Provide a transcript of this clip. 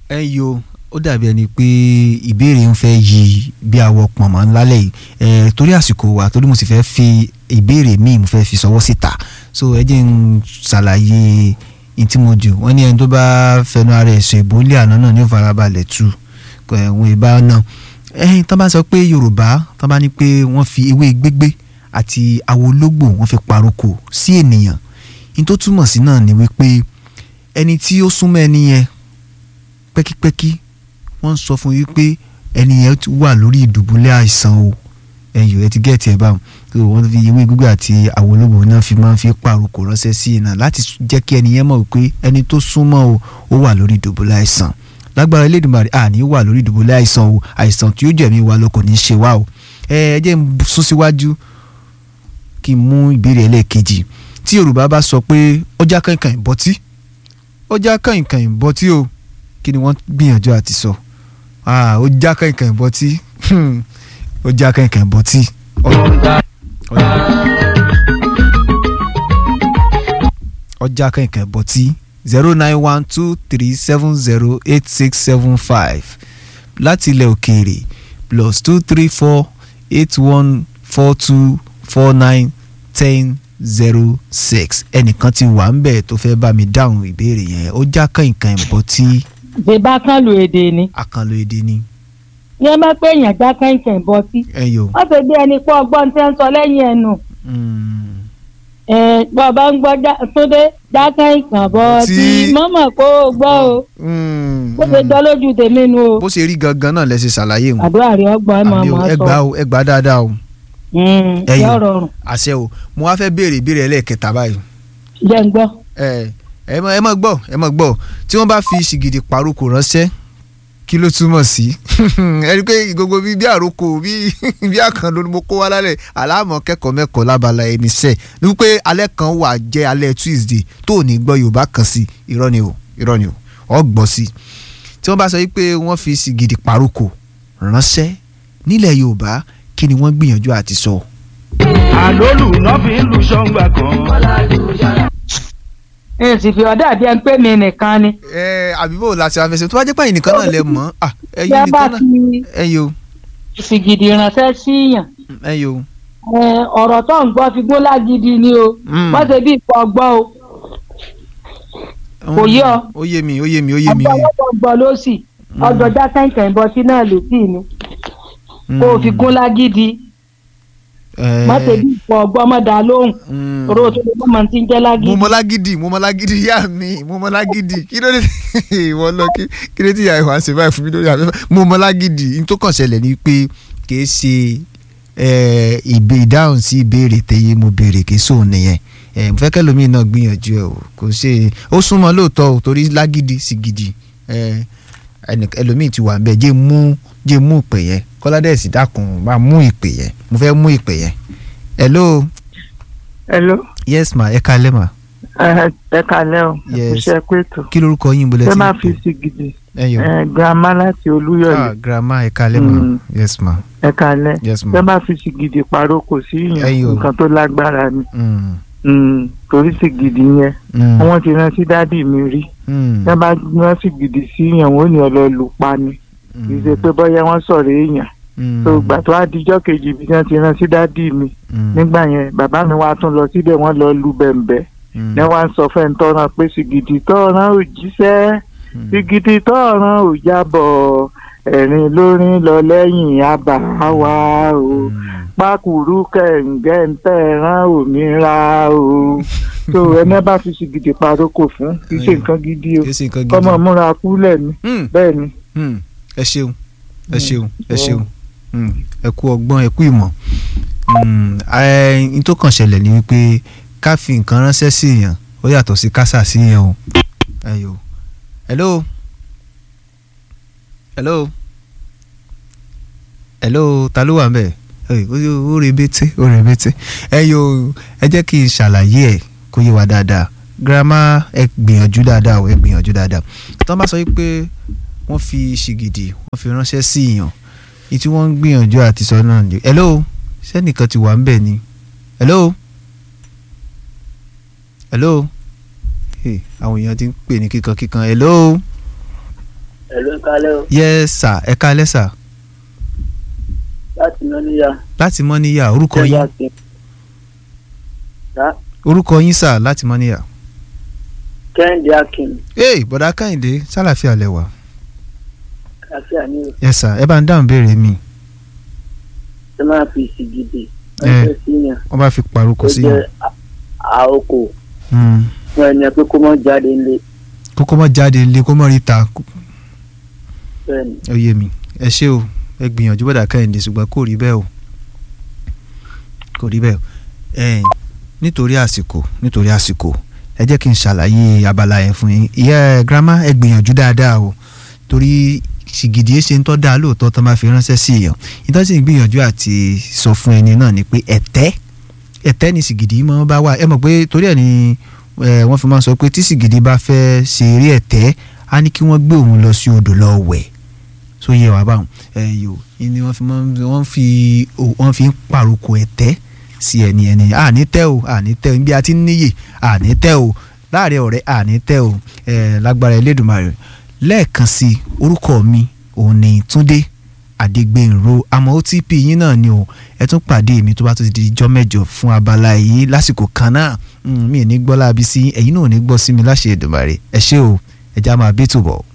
ẹ yo ó dàbí ẹni pé ìbéèrè ń fẹ́ yí bí àwọ̀ pọ̀nmọ́ ńlálẹ̀ yìí ẹ torí àsìkò wa torí mo sì fẹ́ fi ìbéèrè míì mo fẹ́ fi sọwọ́ síta so ẹ jẹ́ ń ṣàlàyé ntí mo jù wọ́n ní ẹni tó bá fẹnu ara ẹ̀ sọ ìbólé àná náà ní ó farabalẹ̀ tu ẹ̀wọ̀n ìbá náà ẹ̀yìn tán bá sọ pé Yorùbá tán bá ní pé wọ́n fi ewé gbégbé àti awológbò wọ́n fi paroko sí ènìyàn ní tó túmọ̀ sí náà ni wípé ẹni tí ó súnmọ́ ẹni yẹn pẹ́kípẹ́kí wọ́n ń sọ fún yín pé ẹni yẹn wà lórí ìdùbúlẹ̀ àìsàn o ẹ̀yọ̀ ẹ ti gẹ̀ẹ́tì ẹ̀ báwọn so wọ́n fi ewé gbígbé àti àwọn olóògbé náà fi máa ń fi pàrokò ránṣẹ́ sí iná láti jẹ́ kí ẹni yẹn mọ̀ pé ẹni tó súnmọ́ o ó wà lórí ìdùbúlẹ̀ àìsàn lágbára Elédùmarè àní wà lórí ìdùbúlẹ̀ àìsàn o àìsàn tí ó jẹ̀mí wa lọ kò ní í ṣe wá o ẹ ẹ jẹ́ n sún síwájú kí n mú ìbéèrè ẹlẹ́ẹ̀kejì tí Yorùbá bá sọ pé ọjà kankan ìbọtí ọjà kankan ìbọtí o kí ni wọ́n gbìyànjú àti sọ ó já kankan ìbọtí ó já kankan ìbọtí. ọjà kankan ìbọtí zero nine one two three seven zero eight six seven five láti ilẹ̀ òkèèrè plus two three four eight one four two four nine ten zero six ẹnìkan ti wà ń bẹ̀ tó fẹ́ bá mi dáhùn ìbéèrè yẹn ó já kankan ìbọtí bébà kan lu èdè ni. àkànlò èdè ni. ní ẹ má pé èèyàn já kẹ́ńkẹ́ bọ́ sí. ẹ yò. wọ́n ṣe bí ẹni pé ọgbọ́n tí ń sọ lẹ́yìn ẹnu. bọ́ bá ń gbọ́ túndé já kẹ́ńkẹ́ bọ́ sí mọ́mọ́ kó o gbọ́ o. bó ṣe jọ lójú tèmi nu o. bó ṣe rí gangan náà lẹ ṣe ṣàlàyé wọn. àdúrà rẹ ọgbọ́n ẹ máa máa sọ. ẹ gbà o ẹ gbà dáadáa o. ẹ yọ rọrùn. àṣẹ o mo wá fẹ́ béèrè ìbéèrè ẹlẹ́ẹ̀kẹta báyìí. jẹ́ ń gbọ́. ẹ ẹ mọ ẹ mọ gbọ́ ẹ mọ gbọ́ tí wọ́n bá fi ṣìgìdì paroko ránṣẹ́ kí ló túmọ̀ sí ẹ rí i pé gbogbo bíi bí àròkọ bíi bí àkànlò ni mo kó wá lálẹ́ aláàmọ̀ kẹ́kọ̀ọ́ mẹ́kọ̀ọ́ lábala ẹni sẹ́ẹ̀ ní wípé alẹ́ kan wà jẹ́ alẹ́ Tuesday tó ò ní gbọ́ Yorùbá kan sí irọ́ ni o irọ́ ni o ọ gbọ́ sí tí wọ́n bá sọ wípé wọ́n fi ṣìgìdì paroko ránṣẹ́ nílẹ̀ Yorùbá kí ni wọ́n gbìyànjú àti sọ. àlólù náà fi ń lu ṣọ́ngbà kan ẹ sì fi ọ̀dà bí ẹ ń pè mí nìkan ni. ẹ àbíbò láti afẹsẹ tó bá jẹ́ pààyàn nìkan náà lẹ mọ̀ ọ́ ẹyin Bí a bá nìkan náà fi ẹyin o sìgìdì ránṣẹ́ síyàn ẹyin o. ẹ, ọ̀rọ̀ tó ń gbọ́ fi gún lágídí ni o Mm. wọ́n ṣe bí ìfọ̀ ọgbọ́ o Kò yé ọ. ó yé mi ó yé mi ó yé mi. ọgbọ́ lọ́wọ́ gbọ́ ló sì ọjọ́já kẹ̀kẹ́ bọ́ sí náà létí ni kó o fi gún lágídí wọ́n ṣe bí ìfọ̀ ọgbọ́ mọ́ dá lóhùn oró tó lè mọ́ ti ń jẹ́ lágídí. mo mọ lágídí mo mọ lágídí yá mi mo mọ lágídí kí ló dé ìwọ lọ kí kí ló dé ìyá ìwà ṣe báyìí fún mi lórí afẹ́fẹ́ mo mọ lágídí n tó kàn ṣẹlẹ̀ ni pé kìí ṣe ẹ, ìbè ìdáhùn sí ìbéèrè tẹ́yẹ mo béèrè kìí sóun nìyẹn ẹ, mo fẹ́ kẹ́lòmíì náà gbìyànjú ẹ o kò ṣe ó súnmọ́ lóòótọ́ o torí lágídí sí gidi ẹ, ẹnì- ẹlòmíì ti wà ń bẹ jẹ́ mú jẹ́ mú ìpè yẹn kọ́ládẹ́sì dákun máa mú ìpè yẹn mo fẹ́ mú ìpè yẹn hello hello yes ma ẹ kalẹ́ ma ẹ ẹ kalẹ o Yes. iṣẹ́ pẹtù kí lorúkọ yín bolẹ ṣé tí máa ń fi pè sí gidi ẹ yọ ẹ girama láti ah olúyọ̀lé grandma ẹ kalẹ́ ma Mm. yes ma ẹ kalẹ yes ṣé ma máa fi sí gidi paroko sí Ẹyọ. yẹn nǹkan tó lágbára ni Mm, Mm, torí sí gidi yẹn mm, wọ́n ti rán sí dádì mi rí mm, ṣé bá rán sí gidi sí yẹn wọ́n ò ní ọlọ́ọ̀lù pa ni kì í ṣe pé bóyá wọ́n sọ̀rọ̀ èèyàn mm, tó gbà tó àdìjọ́ kejì bí wọ́n ti rán sí dádì mi mm, nígbà yẹn bàbá mi wá tún lọ síbẹ̀ wọ́n lọ lu bẹ̀m̀bẹ̀ mm, ní wọ́n á sọ fẹ́ ń tọ́ran pé sìgìdì tọ́ran ò jíṣẹ́ mm. sìgìdì tọ́ran ò jábọ̀ ẹ̀rín lórin lọ lẹ́yìn àbá wa o pákùrú kẹ̀ǹgẹ́ ń tẹ̀ràn òmìnira o tó ẹni bá fi sìgìdì paroko fún kì í ṣe nǹkan gidi o kí ṣe nǹkan kọ́mọ gidi múra kúlẹ̀ ni Mm, bẹ́ẹ̀ ni mm, ẹ ṣeun ẹ ṣeun ẹ ṣeun Mm, ẹ kú ọgbọ́n ẹ kú ìmọ̀ Mm, ẹ, n tó kàn ṣẹlẹ̀ ni wípé ká fi nǹkan ránṣẹ́ sí èèyàn ó yàtọ̀ sí kásà sí èèyàn o ẹ yò hello hello hello ta ló wà ń bẹ̀ Ẹ, ó ó rebete ó rebete ẹ yò ẹ jẹ́ kí n ṣàlàyé ẹ̀ kó yé wa dáadáa girama ẹ gbìyànjú dáadáa o ẹ gbìyànjú dáadáa tí wọ́n bá sọ wípé wọ́n fi ṣìgìdì wọ́n fi ránṣẹ́ sí èèyàn ní tí wọ́n ń gbìyànjú àti sọ náà ni hello sẹ́nìkan ti wà ń bẹ̀ ni hello hello hey, àwọn èèyàn ti ń pè ní kíkan kíkan hello ẹ̀lú kálẹ̀ o yes sir ẹ káalẹ́ sir láti náà níyà. láti mọ́níyà orúkọ yín orúkọ yín sir láti mọ́níyà. kẹ́hìndé akin ee bọ̀dá kẹ́hìndé sálàfíà lẹ́wà àfíà ní o yes sir ẹ bá ń dáhùn béèrè mi ṣe máa fi ìsì gidi Eh. ẹgbẹ́ síyàn wọ́n bá fi paroko tó sí jẹ́ yàn à- àokò Mm. fún ẹni pé kó mọ́ jáde ńlé kókó mọ́ jáde lé kó mọ́ rí ta bẹ́ẹ̀ ni ó yé mi ẹ ṣé o ẹ gbìyànjú bọ̀dá kẹ́hìndé ṣùgbọ́n kò rí bẹ́ẹ̀ o kò rí bẹ́ẹ̀ o ẹ̀ẹ́n nítorí àsìkò nítorí àsìkò ẹ jẹ́ kí n ṣàlàyé abala yẹn fún yín ìyá ẹ girama ẹ gbìyànjú dáadáa o torí ṣìgìdì ẹ ṣe ń tọ́ da lóòótọ́ tó máa fi ránṣẹ́ sí èèyàn ìtọ́ sì ń gbìyànjú àti sọ fún ẹni náà ni pé ẹ̀tẹ́ ẹ̀tẹ́ ni ṣìgìdì máa ń bá wà ẹ mọ̀ pé torí ẹ̀ ni ẹ, wọ́n fi máa ń sọ pé tí ṣìgìdì bá fẹ́ ṣe eré ẹ̀tẹ́ á ní kí wọ́n gbé òun lọ sí odò lọ wẹ̀ so yẹ wàá báwọn ẹ yòó ni wọ́n fi máa ń wọ́n fi wọ́n fi ń pàrokò ẹ̀tẹ́ sí ẹni ẹni àní tẹ́ o àní tẹ́ o bí a ti ń níyè àní tẹ́ o láàrin ọ̀rẹ́ àní tẹ́ o ẹ lágbára Elédùmarè lẹ́ẹ̀kan sí i orúkọ mi òun ni Túndé Adégbènrò àmọ́ OTP yín náà ni o ẹ tún pàdé mi tó bá tó ti di ijọ́ mẹ́jọ fún abala yìí lásìkò kan náà Mm, mi ò ní gbọ́ láabi sí ẹ̀yin náà ò ní gbọ́ sí mi láṣẹ Èdùmàrè ẹ ṣé o ẹ já máa bí tòbọ̀.